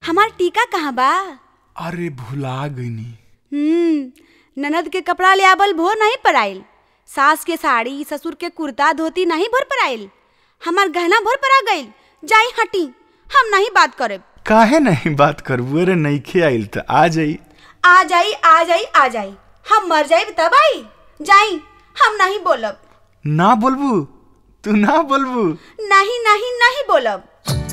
हमार टीका कहाँ बा अरे भुला गईनी हम्म ननद के कपड़ा ले आवल भोर नहीं पराइल सास के साड़ी ससुर के कुर्ता धोती नहीं भोर पराइल हमार गहना भोर परा गइल जाई हटी हम नहीं बात करब काहे नहीं बात करबू अरे नईखे आइल त आ जाई आ जाई आ जाई आ जाई हम मर जाई तब आई जाई हम नहीं बोलब ना बोलबू तू ना बोलबू नहीं नहीं नहीं बोलब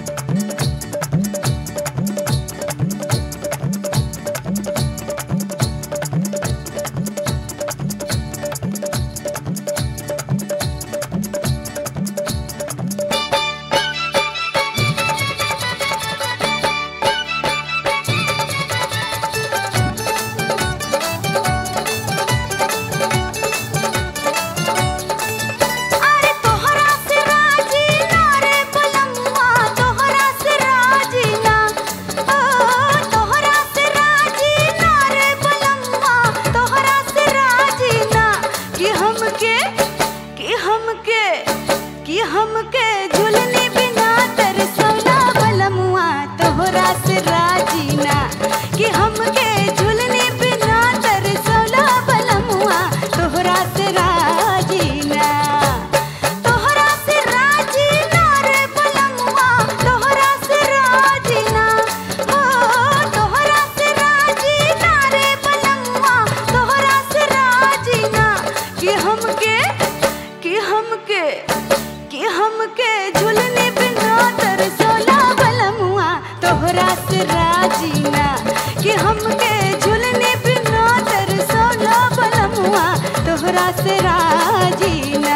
अरे तोहरा से राजी ना रे बलमुआ तोहरा से राजी ना ओ तोहरा से राजी ना रे बलमुआ तोहरा से राजी ना कि हमके कि हमके कि हमके झुलने बिना तरसौला बलमुआ तोहरा से राजी ना कि हमके झुलने बिना तरसौला बलमुआ तोहरा से राजी ना तोहरा से राजी ना रे बलमुआ तोहरा से राजी ना हो तोहरा से राजी ना रे बलमुआ तोहरा से राजी ना कि हमके कि हमके कि हमके झुलने बिना तरसोला बलमुआ तोहरा से राजी ना कि हमके झुलने बिना तरसोला बलमुआ तोहरा से राजी ना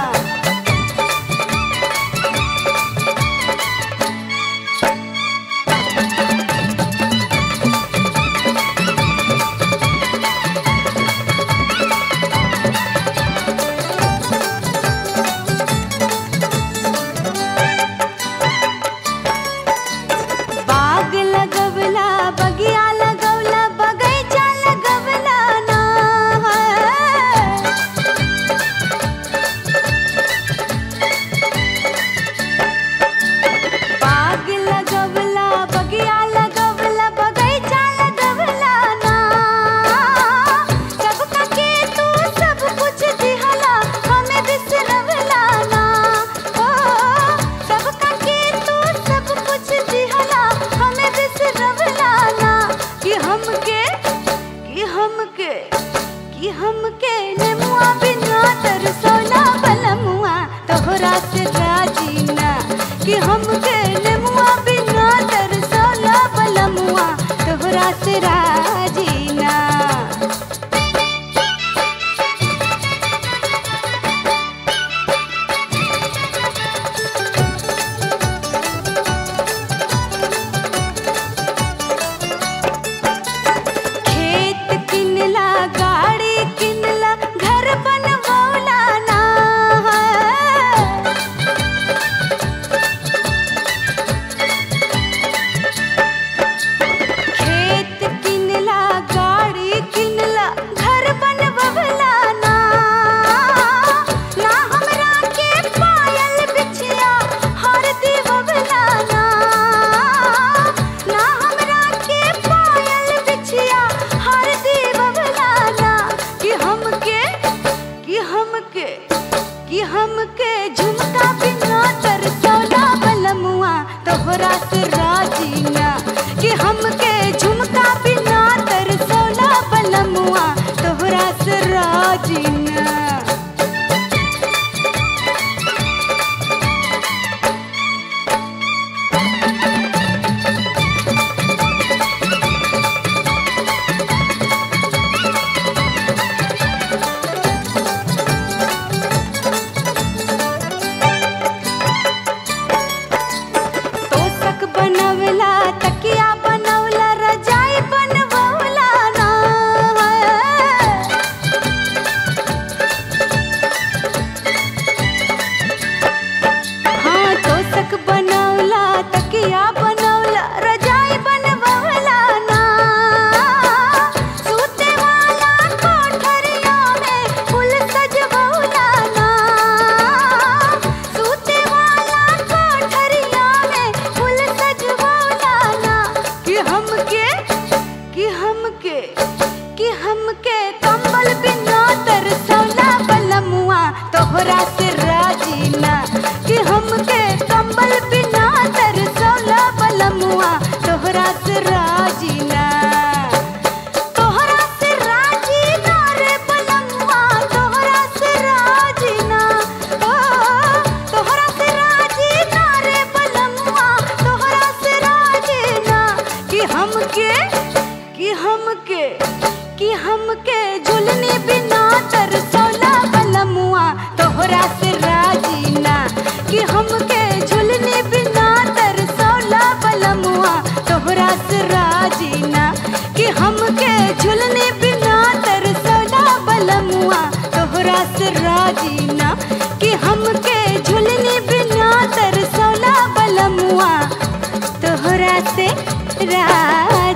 बाग लगवला बगिया लगवला बगैचा लगवला ना बाग लगवला बगिया लगवला बगैचा लगवला ना सबका के तू सब कुछ दिहला हमें बिसरवला ना ओ सबका के तू सब कुछ दिहला हमें बिसरवला ना कि हमके कि हमके कि हमके नेमुआ बिना तरसौला बलमुआ तोहरा से राजी ना कि हमके नेमुआ बिना तरसौला बलमुआ तोहरा से राजी ना खेत किनला गाड़ी किनला घर बनवौला ना खेत किनला गाड़ी किनला घर बनवला ना ना हमरा के पायल बिछिया हर दीवला ना ना हमरा के पायल बिछिया हर दीवला ना कि हमके कि हमके कि हमके झुमका बिना तरसौला बलमुआ तोहरा से राजी ना कि हमके झुमका बिना तरसौला बलमुआ तोहरा से राजी ना तोसक बनवला तकिया बनवला तोहरा से राजीना कि हमके कंबल बिना तरसौला बलमुआ तोहरा से राजीना तोहरा से राजीना रे बलमुआ तोहरा से राजीना ओ तोहरा से राजीना रे बलमुआ तोहरा से राजीना कि हमके कि हमके कि हमके झुलने बिना तरसौला बलमुआ तोहरा से राजीना कि हमके झुलने बिना तरसौला बलमुआ तोहरा से राजीना कि हमके झुलने बिना तरसौला बलमुआ तोहरा से राजीना कि हमके झुलने बिना तरसौला बलमुआ तोहरा से राजीना